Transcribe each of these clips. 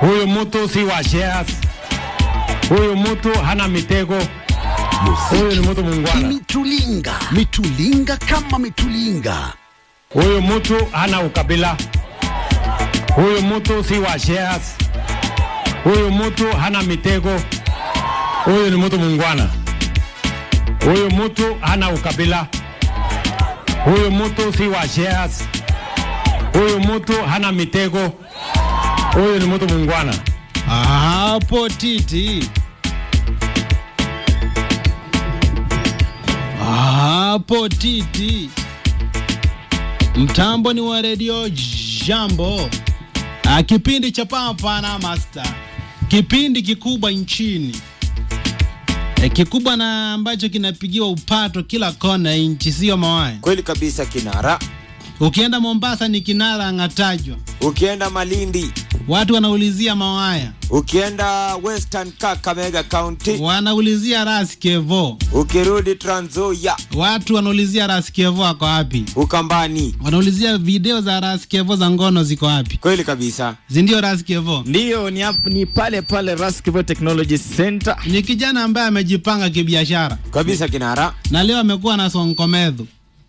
Huyu mtu si wa shares. Huyu mtu hana mitego. Huyu ni mtu muungwana. Mitulinga, mitulinga kama mitulinga. Huyu mtu hana ukabila. Huyu mtu si wa shares. Huyu mtu hana mitego. Huyu ni mtu muungwana. Huyu mtu hana ukabila. Huyu mtu si wa shares. Huyu mtu hana mitego. Huyu ni mtu muungwana. Hapo titi. Hapo titi. Mtambo ni wa redio Jambo. Ah, kipindi cha Papa na Master. Kipindi kikubwa nchini. E, kikubwa na ambacho kinapigiwa upato kila kona ya nchi, sio mawaya. Kweli kabisa Kinara. Ukienda Mombasa ni kinara angatajwa, Ukienda Malindi, watu wanaulizia mawaya, ukienda Western Kakamega County, wanaulizia Ras Kevo, ukirudi Trans Nzoia, watu wanaulizia Ras Kevo ako wapi, Ukambani. wanaulizia video za Ras Kevo za ngono ziko wapi, Kweli kabisa. zindio Ras Kevo? Ndiyo, ni, hap- ni pale pale Raskivo Technology Center. Ni kijana ambaye amejipanga kibiashara Kabisa Kinara. na leo amekuwa na sonkomedho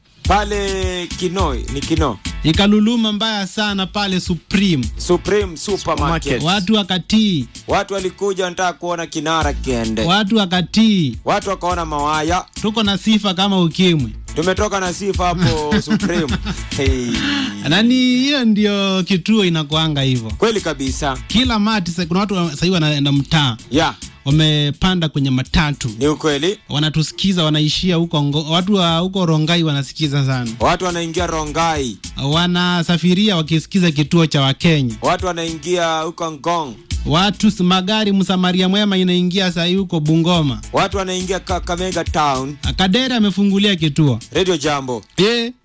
Pale Kinoi, ni Kino. ikaluluma mbaya sana pale Supreme, Supreme Supermarket. watu wakatii, Watu walikuja wanataka kuona Kinara kiende. watu wakatii. Watu wakaona mawaya. Tuko na sifa kama ukimwi Tumetoka na sifa hapo Supreme. Hey. nani, hiyo ndio kituo inakuanga hivyo Kweli kabisa. kila mati. sa- Kuna watu sahii wanaenda mtaa, Ya, wamepanda kwenye matatu, ni ukweli. wanatusikiza, wanaishia huko ngo- watu wa huko Rongai wanasikiza sana, Watu wanaingia Rongai. wanasafiria wakisikiza kituo cha Wakenya. Watu wanaingia huko Ngong. Watu s- magari msamaria mwema inaingia sahii huko Bungoma. Watu wanaingia Kakamega Town. Kadere amefungulia kituo Radio Jambo. e.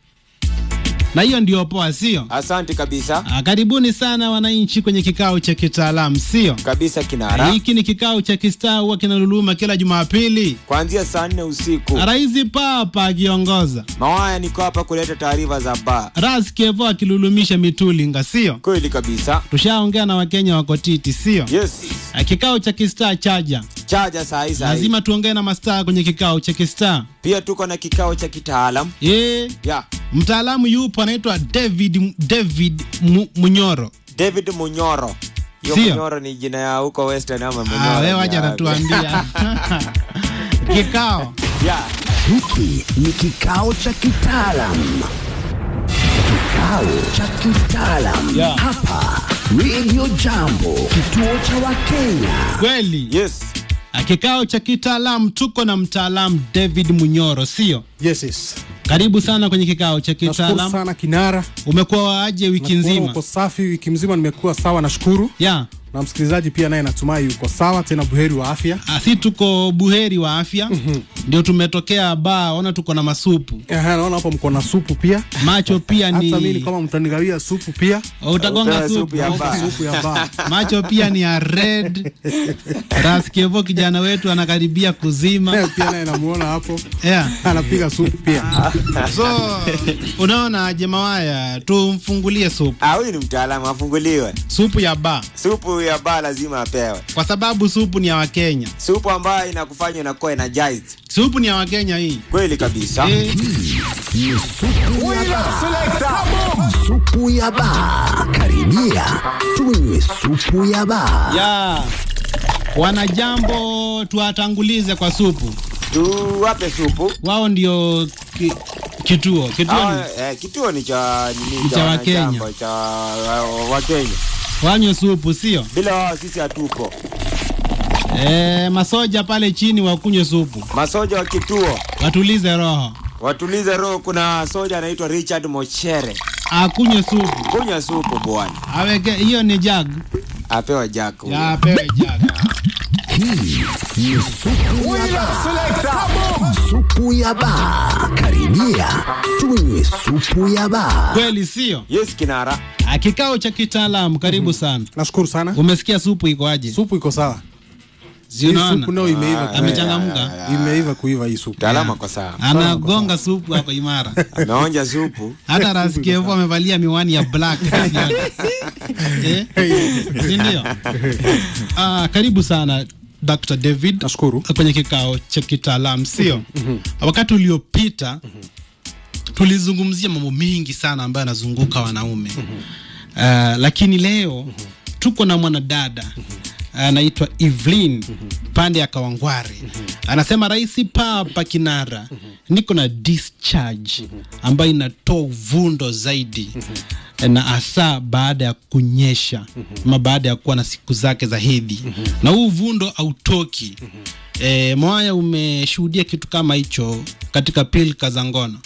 na hiyo ndio poa, sio? Asante kabisa. Ah, Karibuni sana wananchi kwenye kikao cha kitaalamu, sio? Kabisa Kinara. Hiki ni kikao cha kistaa huwa kinaluluma kila Jumapili, Kuanzia saa nne usiku. Rais Papa akiongoza, Mawaya niko hapa kuleta taarifa za ba. Ras Kevo akilulumisha mitulinga, sio? Kweli kabisa. Tushaongea na Wakenya wako titi, sio? Yes. Ah, Kikao cha kistaa chaja, Chaja saa hii saa hii. lazima tuongee na mastaa kwenye kikao cha kistaa. Pia tuko na kikao cha kitaalam. E, Ya. mtaalamu yupo anaitwa David David Mu, Munyoro. David Munyoro. Hiyo Sio. Munyoro ni jina ya huko Western ama Munyoro. Ah, wewe ni wacha ya- natuambia kikao Ya. Hiki ni kikao cha kitaalam, kikao cha kitaalam Yeah. hapa Radio Jambo, kituo cha Wakenya. kweli. Yes. Ah, Kikao cha kitaalamu, tuko na mtaalamu David Munyoro, sio? Yes, yes. Karibu sana kwenye kikao cha Nashukuru kitaalamu. sana Kinara. Umekuwa waaje wiki Nakuona nzima? Uko safi wiki mzima, nimekuwa sawa, nashukuru. Ya, Na msikilizaji pia naye natumai yuko sawa, tena buheri wa afya. ah, si tuko buheri wa afya, ndio tumetokea baa, ona tuko na masupu, Aha, naona hapo mko na supu pia. macho pia Hata mimi ni kama mtanigawia supu pia. utagonga Upewe supu supu ya baa. Supu ya baa. macho pia ni ya red. Raskevo kijana wetu anakaribia kuzima Naye pia naye namuona hapo yeah. anapiga supu pia. So unaona jemawaya, tumfungulie supu Ah, huyu ni mtaalamu afunguliwe. supu ya ba, Supu ya baa lazima apewe. kwa sababu supu ni ya Wakenya, Supu ambayo inakufanya unakuwa energized. supu ni ya Wakenya hii Kweli kabisa. eh, Ni supu ya baa. Supu ya baa. Karibia tunywe supu ya baa. ya wanajambo, tuwatangulize kwa supu. Tuwape supu. Wao ndio ki, kituo kituo Ah, ni eh, kituo ni cha nini Ni cha Wakenya. wanajambo, cha uh, Wakenya. wanywe supu, sio Bila wao sisi hatupo. eh, masoja pale chini wakunywe supu, Masoja wa kituo watulize roho, watulize roho. Kuna soja anaitwa Richard Mochere, akunywe supu, kunywa supu bwana, aweke hiyo ni jag apewa jack huyo. ya apewe jag. Hii ni supu ya baa. Supu ya baa. Karibia tunywe supu ya baa. Kweli sio? Yes, kinara. Ah, Kikao cha kitaalamu, karibu sana. Nashukuru sana. Umesikia supu iko aje? Supu iko sawa. Si Hii unaona? supu nayo imeiva Ah, Amechangamka. imeiva kuiva hii supu Mtaalamu ako sawa. Anagonga supu hapo imara. Ameonja supu. Hata Raskevo amevalia miwani ya black. eh? Si ndio? Ah, karibu sana Dr. David. Nashukuru. Kwenye kikao cha kitaalamu, sio? Wakati uliopita tulizungumzia mambo mengi sana ambayo yanazunguka wanaume. Uh, lakini leo tuko na mwanadada anaitwa Evelyn pande ya Kawangware. Anasema Rais Papa Kinara, niko na discharge ambayo inatoa uvundo zaidi na hasa baada ya kunyesha ama baada ya kuwa na siku zake za hedhi na huu uvundo hautoki. E, Mwaya, umeshuhudia kitu kama hicho katika pilka za ngono?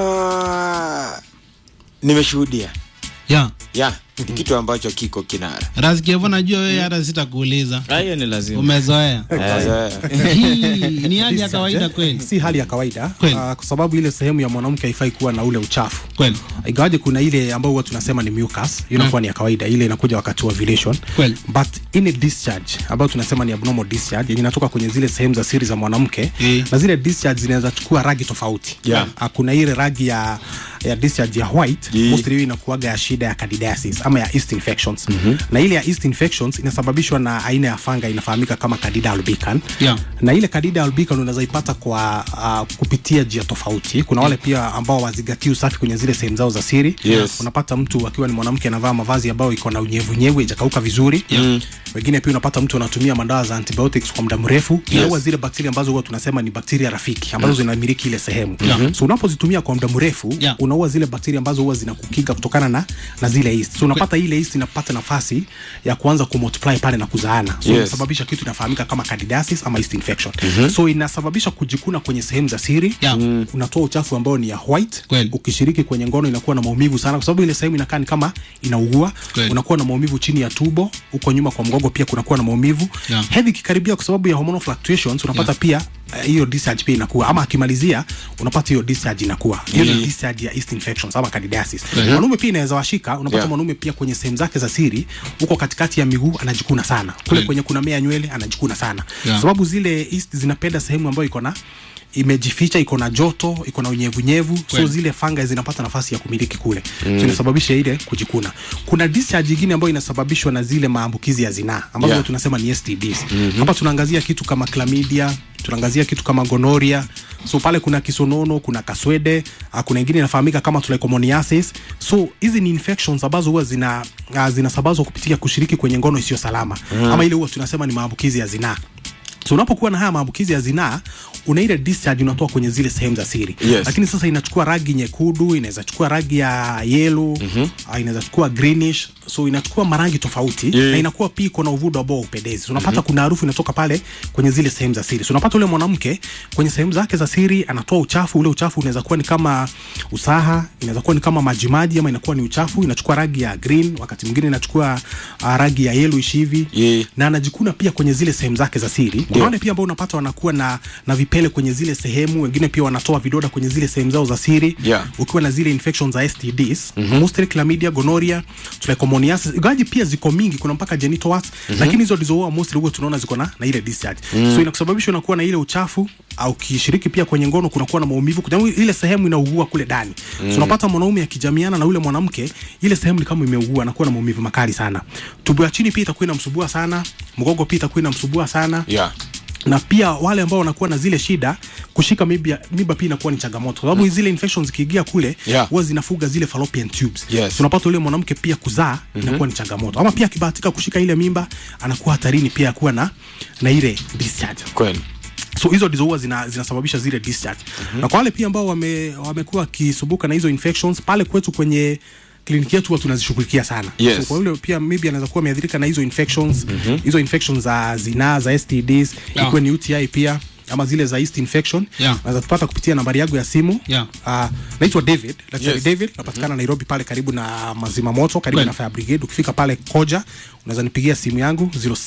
Ah, nimeshuhudia. Yeah. Ya, ni kitu ambacho kiko kinara. Raskevo, najua wewe hata sitakuuliza, Ah, hiyo ni lazima. umezoea. Sasa, Hii ni hali ya kawaida kweli si hali ya kawaida Kweli. ah, kwa sababu ile sehemu ya mwanamke haifai kuwa na ule uchafu kweli ingawaje kuna ile ambayo huwa tunasema ni mucus hiyo inakuwa ni ya kawaida ile inakuja wakati wa ovulation Kweli. but ile discharge ambayo tunasema ni abnormal discharge yenye inatoka kwenye zile sehemu za siri za mwanamke Eh. na zile discharge zinaweza chukua rangi tofauti Yeah. Ah, kuna ile rangi ya ya discharge ya white Yeah. mostly hiyo inakuwaga ya shida ya candidiasis ama ya yeast infections na ile ya yeast infections inasababishwa na aina ya fanga inafahamika kama candida albicans Yeah. na ile candida albicans unaweza ipata kwa uh, kupitia njia tofauti kuna wale pia ambao wazingatii usafi kwenye zile sehemu zao za siri Yes. unapata mtu akiwa ni mwanamke anavaa mavazi ambayo iko na unyevunyevu ijakauka vizuri yeah. wengine pia unapata mtu anatumia madawa za antibiotics kwa muda mrefu inaua zile bakteria ambazo huwa tunasema ni bakteria rafiki ambazo zinamiliki ile sehemu Yeah. so unapozitumia kwa muda mrefu Yeah. unaua zile bakteria ambazo huwa zinakukinga kutokana na, na zile yeast so unapata ile yeast inapata nafasi ya kuanza kumultiply pale na kuzaana so Yes. inasababisha kitu inafahamika kama candidiasis ama yeast infection so inasababisha kujikuna kwenye sehemu za siri Yeah. mm. unatoa uchafu ambao ni ya white Kweli. ukishiriki kwenye ngono inakuwa na maumivu sana kwa sababu ile sehemu inakaa ni kama inaugua Kweli. unakuwa na maumivu chini ya tubo huko nyuma kwa mgongo pia kunakuwa na maumivu Yeah. hedhi ikikaribia kwa sababu ya hormonal fluctuations unapata Yeah. pia eh, hiyo discharge pia inakuwa ama akimalizia unapata hiyo discharge inakuwa hiyo ni discharge ya yeast infections ama candidiasis mwanaume pia inaweza washika unapata Yeah. mwanaume pia kwenye sehemu zake za siri huko katikati ya miguu anajikuna sana kule Kweli. kwenye kuna mea nywele anajikuna sana Yeah. sababu zile yeast zinapenda sehemu ambayo iko na imejificha iko na joto iko na unyevunyevu so Kweli. zile fanga zinapata nafasi ya kumiliki kule mm. so inasababisha ile kujikuna kuna discharge ingine ambayo inasababishwa na zile maambukizi ya zinaa ambazo Yeah. tunasema ni STDs mm-hmm. hapa tunaangazia kitu kama chlamydia tunaangazia kitu kama gonoria so pale kuna kisonono kuna kaswede uh, kuna ingine inafahamika kama trichomoniasis so hizi ni infections ambazo huwa zina uh, zinasabazwa kupitia kushiriki kwenye ngono isiyo salama mm. ama ile huwa tunasema ni maambukizi ya zinaa so unapokuwa na haya maambukizi ya zinaa una ile discharge unatoa kwenye zile sehemu za siri Yes. lakini sasa inachukua rangi nyekundu inaweza chukua rangi ya yellow mm-hmm. uh, inaweza chukua greenish so inachukua marangi tofauti Yeah. na inakuwa pia iko na uvudo ambao upendezi so, unapata mm-hmm. kuna harufu inatoka pale kwenye zile sehemu za siri so unapata ule mwanamke kwenye sehemu zake za siri anatoa uchafu ule uchafu unaweza kuwa ni kama usaha inaweza kuwa ni kama majimaji ama inakuwa ni uchafu inachukua rangi ya green wakati mwingine inachukua uh, rangi ya yellowish hivi Yeah. na anajikuna pia kwenye zile sehemu zake za siri kuna wale pia ambao unapata wanakuwa na, na vipele kwenye zile sehemu wengine pia wanatoa vidoda kwenye zile sehemu zao za siri Yeah. ukiwa na zile infections za STDs mm-hmm. mostly chlamydia gonorrhea trichomoniasis ingawaji pia ziko mingi kuna mpaka genital warts mm-hmm. lakini hizo ndizo huwa mostly huwa tunaona ziko na, na ile discharge mm. so inakusababisha unakuwa na ile uchafu au kishiriki pia kwenye ngono kunakuwa na maumivu kwa sababu ile sehemu inaugua kule ndani mm. so unapata mwanaume akijamiana na ule mwanamke ile sehemu ni kama imeugua anakuwa na maumivu makali sana tubo ya chini pia itakuwa inamsubua sana mgongo pia itakuwa inamsubua sana Yeah. na pia wale ambao wanakuwa na zile shida kushika mimba, mimba pia inakuwa ni changamoto kwa sababu zile infections zikiingia kule Yeah. huwa zinafuga zile fallopian tubes Yes. so unapata ule mwanamke pia kuzaa mm-hmm. inakuwa ni changamoto ama pia akibahatika kushika ile mimba anakuwa hatarini pia ya kuwa na na ile discharge Kweli. so hizo ndizo huwa zina, zinasababisha zile discharge mm-hmm. na kwa wale pia ambao wame, wamekuwa wakisumbuka na hizo infections pale kwetu kwenye kliniki yetu huwa tunazishughulikia sana Yes. so kwa yule pia maybe anaweza kuwa ameathirika na hizo infections mm-hmm. hizo infections za zinaa za STDs Yeah. ikiwa ni UTI pia ama zile za yeast infection Yeah. unaweza tupata kupitia nambari yangu ya simu Yeah. uh, naitwa David Daktari Yes. David napatikana mm-hmm. Nairobi pale karibu na mazima moto karibu Kweli. na fire brigade ukifika pale Koja unaweza nipigia simu yangu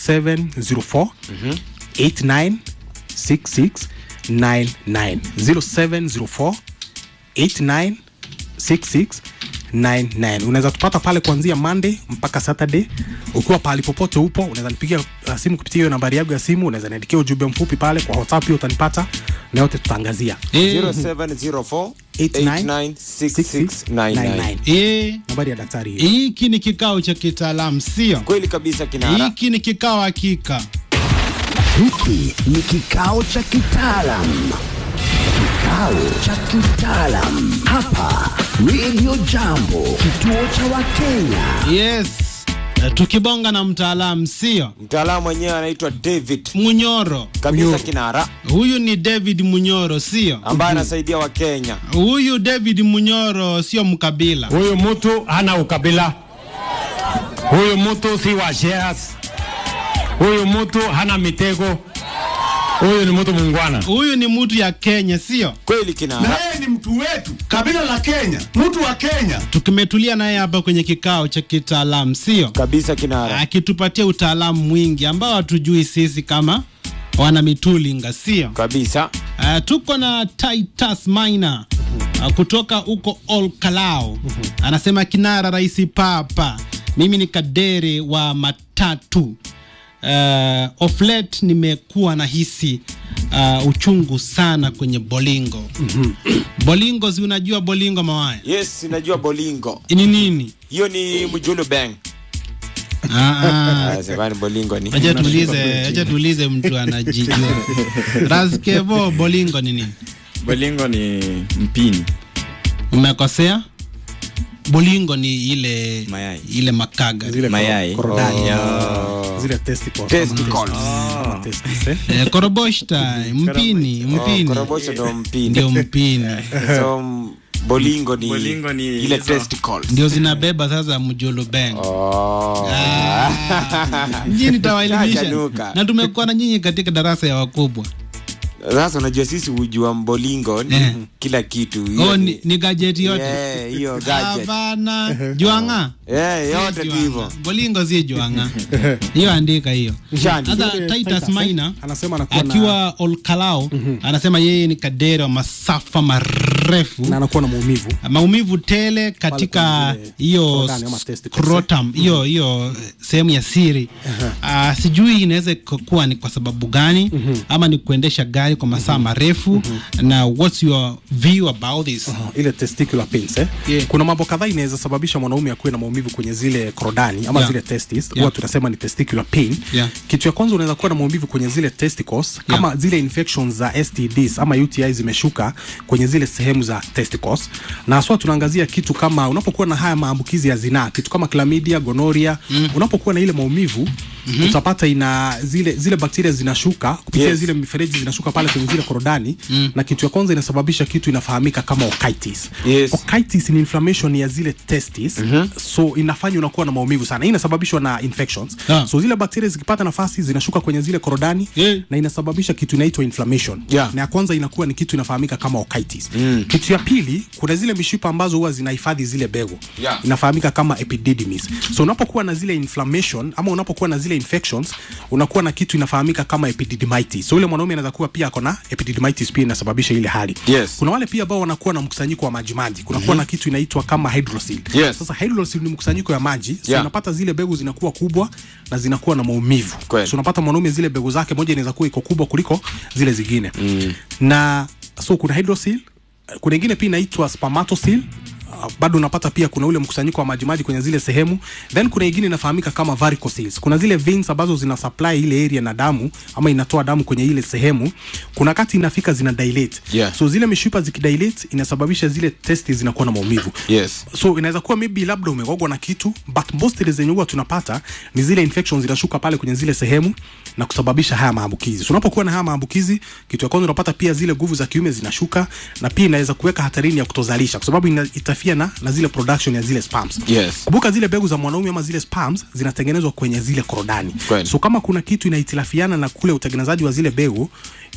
0704 89 6699 0704 89 66 0700746999 unaweza tupata pale kuanzia monday mpaka saturday ukiwa pahali popote upo unaweza nipigia uh, simu kupitia hiyo nambari yangu ya simu unaweza niandikia ujumbe mfupi pale kwa whatsapp pia utanipata na yote tutaangazia Eh, 0704 89 896699 eh, nambari ya daktari hiyo hiki ni kikao cha kitaalamu sio kweli kabisa kinara hiki ni kikao hakika Hiki ni kikao cha kitaalam, kikao cha kitaalam hapa Radio Jambo, kituo cha Wakenya. yes Eh, tukibonga na mtaalamu sio mtaalamu mwenyewe anaitwa david munyoro kabisa kinara huyu ni david munyoro sio ambaye anasaidia wakenya huyu david munyoro sio mkabila Huyu mtu hana ukabila, huyu mtu si wa shares, huyu mtu hana mitego, huyu ni mtu mungwana. huyu ni mtu ya kenya sio kweli na kinara yeye ni mtu wetu, kabila la Kenya, mtu wa Kenya. tukimetulia naye hapa kwenye kikao cha kitaalamu sio kabisa kinara akitupatia utaalamu mwingi ambao hatujui sisi kama wana mitulinga sio kabisa Uh, tuko na Titus Maina uh, kutoka huko Olkalao anasema kinara raisi papa, mimi ni kadere wa matatu uh, of late nimekuwa na hisi uh, uchungu sana kwenye bolingo bolingo, si unajua bolingo mawaya yes najua bolingo ni nini? hiyo ni mjulu bang Ah, ah. Ah, sebani bolingo ni Acha tuulize, acha tuulize mtu anajijua. Raskevo, bolingo ni nini? bolingo ni mpini Umekosea. Bolingo ni ile Mayai. ile makaga zile mayai. korodani Oh. zile testicles. Testicles. Kama testicles, eh. eh, koroboshta mpini Oh, mpini korobosho ndo mpini ndio mpini so m- bolingo ni, Bolingo ni ile hizo. testicles ndio zinabeba sasa mjulubeng Oh. nyinyi nitawaelimisha Chachanuka. na tumekuwa na nyinyi katika darasa ya wakubwa sasa unajua sisi hujua mbolingo ni Eh. kila kitu Hiyo oh, ni- ni, ni gajeti yote Yeah, hiyo gadget Hapana, juanga Eh, yote tu Juanga. hivyo bolingo si juanga hiyo andika hiyo Shani. sasa Zile titus Titus, eh, maina anasema anakuwa na- akiwa olkalao anasema yeye ni kadere wa masafa marefu na anakuwa na maumivu maumivu tele katika kwenye zile hiyo korodani ama testicles, scrotum hiyo hiyo eh, sehemu ya siri Ah, sijui inaweza kuwa ni kwa sababu gani ama ni kuendesha gari kwa masaa marefu na what's your view about this Uh, ile testicular pains eh? Yeah. kuna mambo kadhaa inaweza sababisha mwanaume akuwe na maumivu kwenye zile korodani ama Yeah. zile testis huwa Yeah. tunasema ni testicular pain Yeah. kitu ya kwanza unaweza kuwa na maumivu kwenye zile testicles kama zile infections za STDs ama UTI zimeshuka kwenye zile sehemu za testicles na haswa tunaangazia kitu kama unapokuwa na haya maambukizi ya zinaa kitu kama chlamydia gonoria mm. unapokuwa na ile maumivu mm-hmm. utapata ina zile zile bakteria zinashuka kupitia Yes. zile mifereji zinashuka pale kwenye zile korodani mm. na kitu ya kwanza inasababisha kitu inafahamika kama otitis Yes. otitis ni inflammation ya zile testis mm-hmm. so inafanya unakuwa na maumivu sana hii inasababishwa na infections Ah. so zile bakteria zikipata nafasi zinashuka kwenye zile korodani Yeah. na inasababisha kitu inaitwa inflammation Yeah. na ya kwanza inakuwa ni kitu inafahamika kama otitis mm. kitu ya pili kuna zile mishipa ambazo huwa zinahifadhi zile bego Yeah. inafahamika kama epididymis so unapokuwa na zile inflammation ama unapokuwa na zile infections unakuwa na kitu inafahamika kama epididymitis so yule mwanaume anaweza kuwa pia ako na epididymitis pia inasababisha ile hali Yes. kuna wale pia ambao wanakuwa na mkusanyiko wa majimaji kunakuwa mm-hmm. na kitu inaitwa kama hydrocele Yes. sasa hydrocele ni mkusanyiko ya maji so Yeah. unapata zile begu zinakuwa kubwa na zinakuwa na maumivu Kweli. so unapata mwanaume zile begu zake moja inaweza kuwa iko kubwa kuliko zile zingine mm. na so kuna hydrocele kuna ingine pia inaitwa spermatocele Uh, bado unapata pia kuna ule mkusanyiko wa majimaji kwenye zile sehemu then kuna ingine inafahamika kama varicocele kuna zile veins ambazo zina supply ile area na damu ama inatoa damu kwenye ile sehemu kuna kati inafika zina dilate Yeah. so zile mishipa zikidilate inasababisha zile testi zinakuwa na maumivu Yes. so inaweza kuwa maybe labda umegogwa na kitu but mostly zenye huwa tunapata ni zile infections zinashuka pale kwenye zile sehemu na kusababisha haya maambukizi so unapokuwa na haya maambukizi kitu ya kwanza unapata pia zile nguvu za kiume zinashuka na pia inaweza kuweka hatarini ya kutozalisha kwa sababu ina- itafia na, na zile production ya zile spams Yes. kumbuka zile mbegu za mwanaume ama zile spams zinatengenezwa kwenye zile korodani Kweli. so kama kuna kitu inahitilafiana na kule utengenezaji wa zile mbegu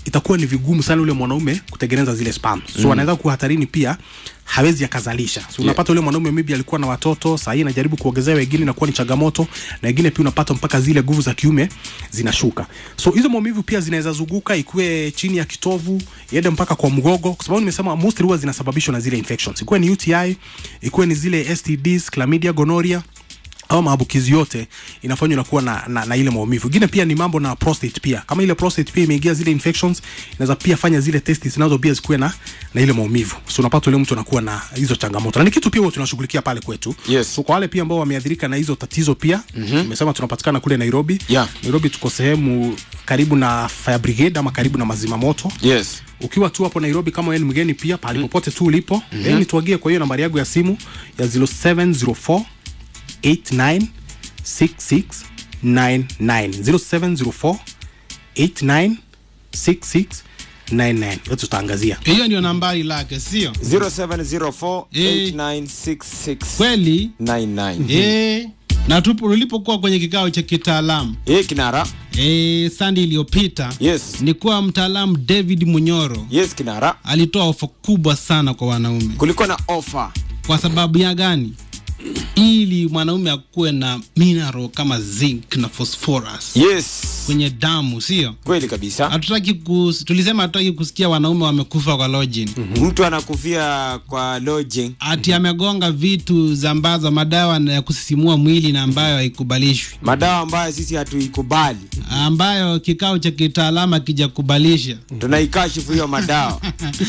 itakuwa ni vigumu sana ule mwanaume kutengeneza zile sperm so mm. anaweza kuwa hatarini pia hawezi akazalisha so unapata ule mwanaume maybe alikuwa na watoto saa hii anajaribu kuongezea wengine inakuwa ni changamoto na wengine pia unapata mpaka zile nguvu za kiume zinashuka so hizo maumivu pia zinaweza zunguka ikuwe chini ya kitovu iende mpaka kwa mgogo kwa sababu nimesema mostly huwa zinasababishwa na zile infections ikuwe ni UTI ikuwe ni zile STDs chlamydia gonorrhea au maambukizi yote inafanywa inakuwa na, na, na ile maumivu. Ingine pia ni mambo na prostate pia. Kama ile prostate pia imeingia zile infections, inaweza pia fanya zile testes nazo pia zikuwe na, na ile maumivu. So unapata yule mtu anakuwa na hizo changamoto. Na ni kitu pia huwa tunashughulikia pale kwetu. Yes. So kwa wale pia ambao wameathirika na hizo tatizo pia, nimesema tunapatikana kule Nairobi. Yeah. Nairobi tuko sehemu karibu na fire brigade ama karibu na mazima moto yes ukiwa tu hapo Nairobi kama wewe ni mgeni pia pahali popote tu ulipo mm -hmm. nituagie kwa hiyo nambari yangu ya simu ya 0704 89 6699 0704 89 yote tutaangazia hiyo ndio nambari lake sio 0704896699 kweli e, na tupo ulipokuwa kwenye kikao cha kitaalamu Eh, kinara e, sandi iliyopita yes ni kuwa mtaalamu david munyoro yes kinara alitoa ofa kubwa sana kwa wanaume kulikuwa na ofa kwa sababu ya gani ili mwanaume akuwe na mineral kama zinc na phosphorus yes kwenye damu sio kweli kabisa hatutaki kus, tulisema hatutaki kusikia wanaume wamekufa kwa lodging mtu anakufia kwa lodging ati amegonga vitu za ambazo madawa na ya kusisimua mwili na ambayo haikubalishwi madawa ambayo sisi hatuikubali ambayo kikao cha kitaalamu akijakubalisha tunaikashifu hiyo madawa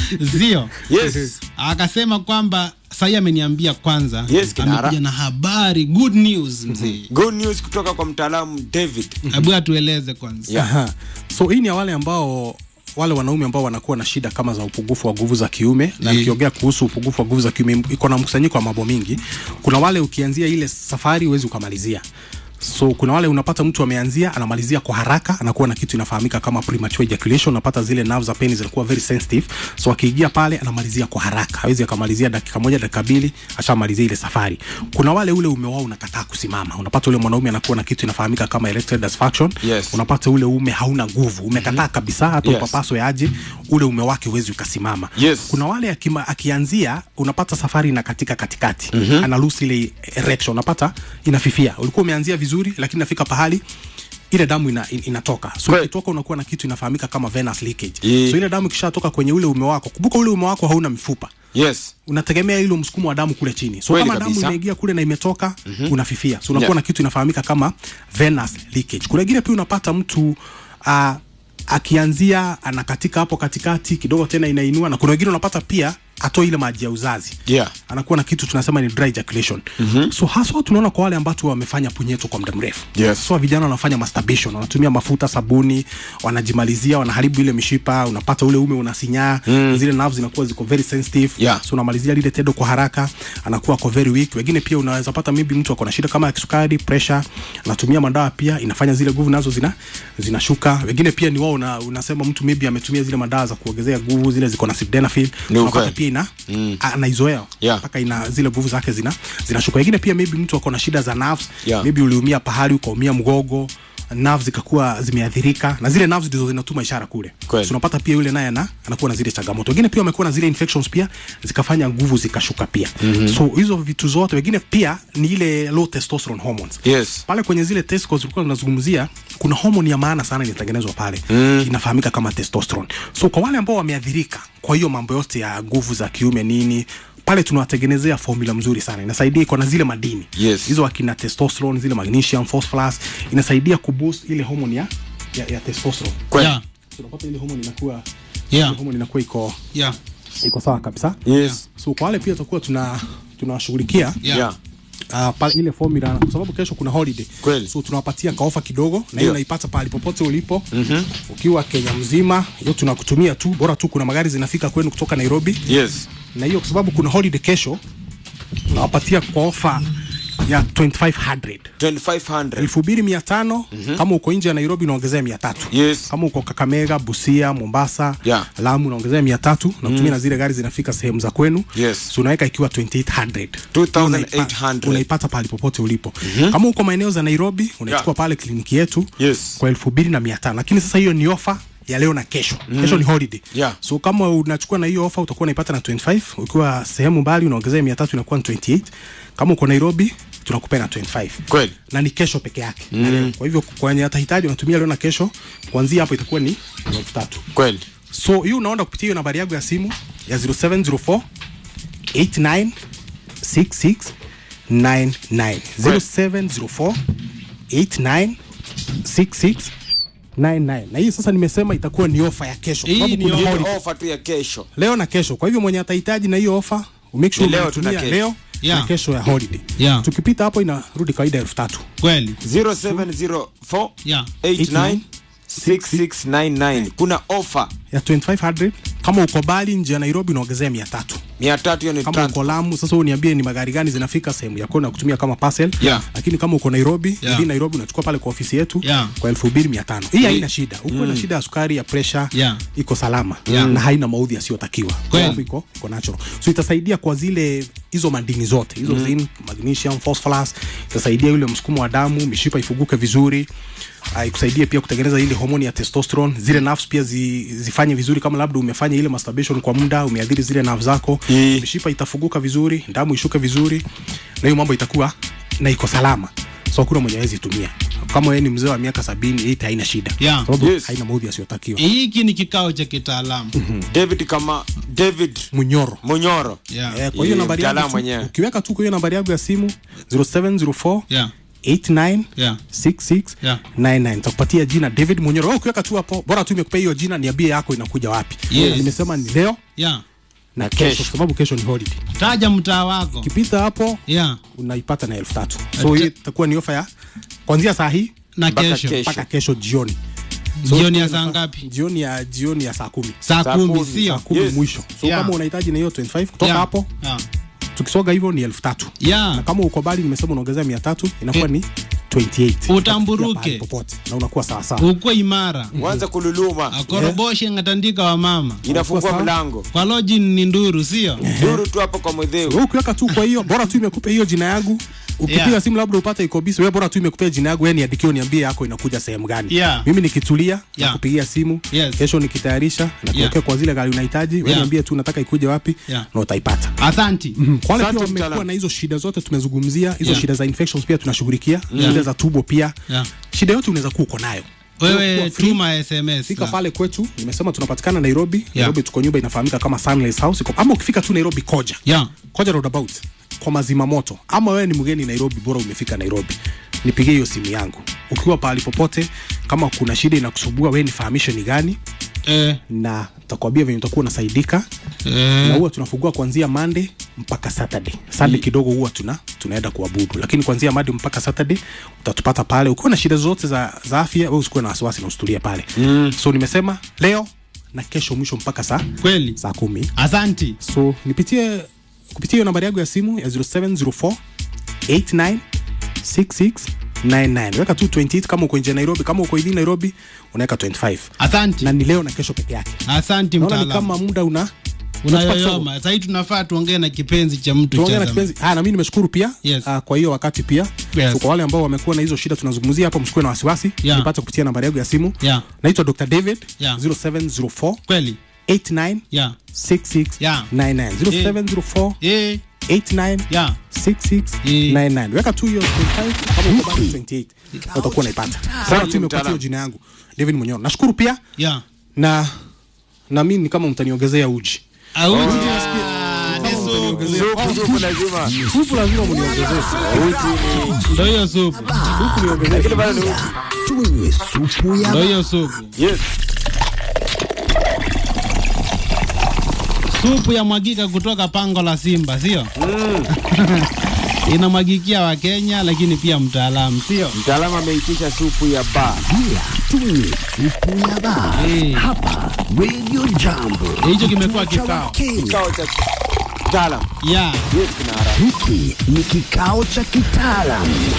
sio yes akasema kwamba sahii ameniambia kwanza Yes, kinara. amekuja na habari good news mzee good news kutoka kwa mtaalamu david hebu atueleze kwanza Yeah. Aha. so hii ni ya wale ambao wale wanaume ambao wanakuwa na shida kama za upungufu wa nguvu za kiume na Mm. nikiongea kuhusu upungufu wa nguvu za kiume iko na mkusanyiko wa mambo mingi kuna wale ukianzia ile safari huwezi ukamalizia so kuna wale unapata mtu ameanzia anamalizia kwa haraka anakuwa na kitu inafahamika kama premature ejaculation unapata zile nerves za penis zinakuwa very sensitive so akiingia pale anamalizia kwa haraka hawezi akamalizia dakika moja dakika mbili ashamalizia ile safari kuna wale ule ume wao unakataa kusimama unapata ule mwanaume anakuwa na kitu inafahamika kama erectile dysfunction Yes. unapata ule ume hauna nguvu umekataa kabisa hata Yes. upapaswe aje ule ume wake huwezi ukasimama Yes. kuna wale akima, akianzia unapata safari na katika katikati mm-hmm. ana lose ile erection unapata inafifia ulikuwa umeanzia vizuri lakini nafika pahali ile damu ina, in, inatoka so Kweli. ikitoka unakuwa na kitu inafahamika kama venous leakage Yeah. so ile damu ikishatoka kwenye ule ume wako kumbuka ule ume wako hauna mifupa yes unategemea ile msukumo wa damu kule chini so Kweli kama damu kabisa. imeingia kule na imetoka mm-hmm. unafifia so unakuwa Yeah. na kitu inafahamika kama venous leakage kuna ingine pia unapata mtu uh, akianzia anakatika hapo katikati kidogo tena inainua na kuna wengine unapata pia atoe ile maji ya uzazi yeah anakuwa na kitu tunasema ni dry ejaculation mm-hmm. so haswa tunaona kwa wale ambatu wamefanya punyeto kwa muda mrefu Yes. so vijana wanafanya masturbation wanatumia mafuta sabuni wanajimalizia wanaharibu ile mishipa unapata ule ume unasinyaa mm. zile nerves zinakuwa ziko very sensitive Yeah. so unamalizia lile tendo kwa haraka anakuwa ako very weak wengine pia unaweza pata maybe mtu ako na shida kama ya kisukari pressure anatumia madawa pia inafanya zile nguvu nazo zina zinashuka wengine pia ni wao una, unasema mtu maybe ametumia zile madawa za kuongezea nguvu zile ziko na sildenafil Ni unapata ukweli. pia ina mm. anaizoea Yeah. mpaka ina zile nguvu zake zina zinashuka wengine pia maybe mtu ako na shida za nerves Yeah. maybe uliumia pahali ukaumia mgogo nerves zikakuwa zimeathirika na zile nerves ndizo zinatuma ishara kule Kweli. so unapata pia yule naye ana anakuwa na zile changamoto wengine pia wamekuwa na zile infections pia zikafanya nguvu zikashuka pia mm-hmm. so hizo vitu zote wengine pia ni ile low testosterone hormones yes pale kwenye zile testicles tulikuwa tunazungumzia kuna homoni ya maana sana inatengenezwa pale mm. inafahamika kama testosterone so kwa wale ambao wameathirika kwa hiyo mambo yote ya nguvu za kiume nini pale tunawatengenezea formula mzuri sana inasaidia iko na zile madini Yes. hizo akina testosterone zile magnesium phosphorus inasaidia kuboost ile homoni ya, ya, ya testosterone kweli yeah, so unapata ile homoni inakuwa yeah, ile homoni inakuwa iko yeah, iko sawa kabisa yes so kwa wale pia tutakuwa tuna tunawashughulikia yeah. yeah uh, pale ile formula kwa sababu kesho kuna holiday Kweli. so tunawapatia kaofa kidogo na hiyo Ndio. unaipata pahali popote ulipo mm-hmm. ukiwa Kenya mzima hiyo tunakutumia tu bora tu kuna magari zinafika kwenu kutoka Nairobi yes na hiyo kwa sababu kuna holiday kesho tunawapatia kwa ofa ya 2500 2500 elfu mbili mia tano kama uko nje ya Nairobi unaongezea mia tatu Yes. kama uko Kakamega, Busia, Mombasa, Yeah. Lamu unaongezea mia tatu na kutumia na zile gari zinafika sehemu za kwenu Yes. so unaweka ikiwa 2800 2800. unaipata pahali popote ulipo kama uko maeneo za Nairobi unaichukua Yeah. pale kliniki yetu Yes. kwa elfu mbili na mia tano lakini sasa hiyo ni ofa ya leo na kesho kesho ni holiday Yeah. so kama unachukua na hiyo ofa utakuwa unaipata na 25 ukiwa sehemu mbali unaongezea 300 inakuwa ni 28 kama uko Nairobi tunakupea na 25 Kweli. na ni kesho peke yake mm. kwa hivyo kwa wenye atahitaji unatumia leo na kesho kuanzia hapo itakuwa ni elfu tatu Kweli. so hiyo unaenda kupitia hiyo nambari yangu ya simu ya 0704 89 66 99 0704 89 66 99 na hii sasa nimesema itakuwa ni ofa ya kesho Hii Sababu ni kuna ofa. holiday. Ofa tu ya kesho. leo na kesho kwa hivyo mwenye atahitaji na hiyo ofa make sure Ni leo tu na unatumia kesho. leo Yeah. na kesho ya holiday Yeah. tukipita hapo inarudi kawaida elfu tatu kweli 0704 yeah. 89 6699. Kuna ofa ya 2500 kama uko bali nje ya Nairobi unaongezea 300 mia tatu hiyo ni kama trans- uko Lamu sasa uniambie ni magari gani zinafika sehemu yako na kutumia kama parcel Yeah. lakini kama uko Nairobi Yeah. hivi Nairobi unachukua pale kwa ofisi yetu Yeah. kwa 2500 hii haina shida uko na shida ya sukari ya pressure Yeah. iko salama Yeah. na haina maudhi yasiyotakiwa Kweli. Sababu iko iko natural so itasaidia kwa zile hizo madini zote hizo zinc magnesium phosphorus itasaidia yule msukumo wa damu mishipa ifuguke vizuri uh, ikusaidie pia kutengeneza ile homoni ya testosterone zile nerves pia zi, zifanye vizuri kama labda umefanya ile masturbation kwa muda umeadhiri zile nerves zako Eh. mishipa itafuguka vizuri damu ishuke vizuri na hiyo mambo itakuwa na iko salama so kuna mwenye hawezi tumia kama wewe ni mzee wa miaka sabini hii haina shida Yeah. sababu Yes. haina maudhi yasiyotakiwa hiki ni kikao cha kitaalamu David kama David munyoro Munyoro. yeah. Eh, kwa hiyo Eh, nambari yangu mtaalamu tu, mwenyewe. ukiweka tu kwa hiyo nambari yangu ya simu 0704 Yeah. 89 Yeah. 66 Yeah. 99 nitakupatia jina David Munyoro. Wewe ukiweka tu hapo, bora tu imekupea hiyo jina, niambie yako inakuja wapi. Yes. Nimesema ni leo Yeah. na kesho. kesho, kwa sababu kesho ni holiday. taja mtaa wako Ukipita hapo yeah. unaipata na elfu tatu. So hii itakuwa ni ofa ya kuanzia saa hii na Mpaka kesho kesho. mpaka kesho jioni. jioni ya saa ngapi Jioni ya jioni ya saa kumi saa Saa kumi kumi, sio saa kumi Yes. mwisho. So Yeah. kama unahitaji na hiyo 25 kutoka Yeah. hapo yeah. tukisoga hivyo ni elfu tatu Yeah. na kama uko bali nimesema unaongezea mia tatu inakuwa Eh. ni 28 Utamburuke. Utafikia pahali popote na unakuwa sawa sawa ukwe imara Wanza kululuma. akoroboshe ngatandika wa mama Inafungua sawa. mlango. kwa loji ni nduru sio Duru tu hapo kwa mwedheu. wewe ukiweka tu kwa hiyo bora tu imekupa hiyo jina yangu ukipiga Yeah. simu labda upate iko busy wewe bora tu imekupea jina yangu yani niandikie niambie yako inakuja sehemu gani Yeah. mimi nikitulia Yeah. nakupigia simu Yes. kesho nikitayarisha na Yeah. kuwekea kwa zile gari unahitaji wewe Yeah. niambie tu nataka ikuje wapi Yeah. na utaipata asanti kwa wale Asante, pia wamekuwa mtaalamu. na hizo shida zote tumezungumzia hizo Yeah. shida za infections pia tunashughulikia shida za tubo pia Yeah. shida yote unaweza kuwa uko nayo wewe Kuwa free. tuma sms fika pale kwetu nimesema tunapatikana nairobi Yeah. nairobi tuko nyumba inafahamika kama sunrise house iko ama ukifika tu nairobi koja yeah. koja roundabout kwa mazima moto ama wewe ni mgeni nairobi bora umefika nairobi nipigie hiyo simu yangu ukiwa pahali popote kama kuna shida inakusubua wewe nifahamishe ni gani eh, na takwambia venye utakuwa unasaidika na eh, huwa tunafungua kuanzia monday mpaka saturday sunday kidogo huwa tuna tunaenda kuabudu lakini kuanzia monday mpaka saturday utatupata pale ukiwa na shida zote za, za afya wewe usikuwe na wasiwasi na usitulie pale mm. so nimesema leo na kesho mwisho mpaka saa kweli saa kumi asanti so nipitie kupitia hiyo nambari yangu ya simu ya 0704 89 66 99 weka tu 28 kama uko nje ya nairobi kama uko hivi nairobi unaweka 25 asanti na ni leo na kesho peke yake asanti naona ni mtaalamu kama muda una unayoyoma sahii tunafaa tuongee na kipenzi cha mtu tuongee cha na zamani. kipenzi ah, na mimi nimeshukuru pia Yes. ah, kwa hiyo wakati pia Yes. so kwa wale ambao wamekuwa na hizo shida tunazungumzia hapo msikuwe na wasiwasi Yeah. nipate kupitia nambari yangu ya simu Yeah. naitwa dr david Yeah. 0704 kweli 89 yeah. 66 Yeah. 99 0704 eh, 89 yeah. 6699 weka tu hiyo 25 kama uko bado 28 na utakuwa unaipata sana tu imepatia mtaalamu. hiyo jina yangu David Munyoro nashukuru pia yeah. na na mimi ni kama mtaniongezea uji Auji. Kama ni supu. mtaniongezea- Supu, supu lazima. supu lazima mniongezee Uji ni ndo hiyo supu supu niongezee lakini bado ni uji. tunywe supu ya ndo hiyo supu Yes. supu ya mwagika kutoka pango la simba sio inamwagikia wakenya lakini pia mtaalamu sio Mtaalamu ameitisha supu ya baa. bia tunywe supu ya baa Eh. hapa radio jambo hicho kimekuwa Kituo cha kikao Wakenya. Kikao cha mtaalamu. yeah. Yes, kinara. hiki ni kikao cha kitaalam